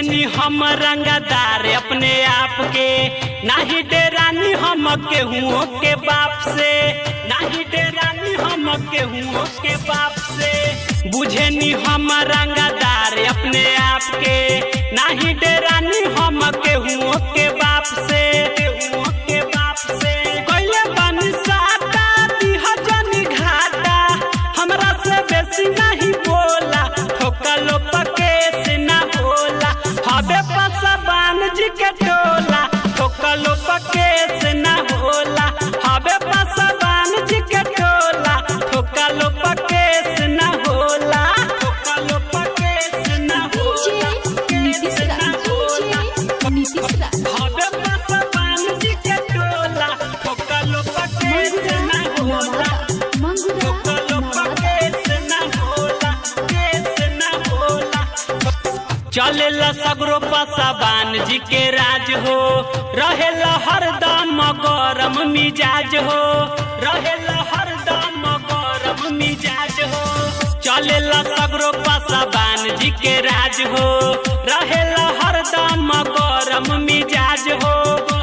बुझनी हम रंगदार अपने आप के नाही डेरानी हम केहू के बाप से नाही डेरानी हम केहू के बाप से बुझनी हम रंगदार अपने आप के नाही डेरानी हम केहू के बाप से केहू के बाप से कोइले बन साटा दिह जनी घाटा हमरा से बेसी नहीं बोला ठोकलो पके से ना बोला हबे पसबान जी के टोला ठोकलो पके से ना होला हबे पसबान जी के टोला ठोकलो पके से ना होला ठोकलो पके से ना होला DJ नीतीश राज DJ नीतीश राज हबे पसबान जी के टोला ठोकलो पके से ना होला मंगुरा नवादा चलेला सगरो पसाबान जी के राज हो रहेला हरदम गरम मिजाज हो रहेला हरदम गरम मिजाज हो चलेला सगरो पसाबान जी के राज हो रहेला हरदम गरम मिजाज हो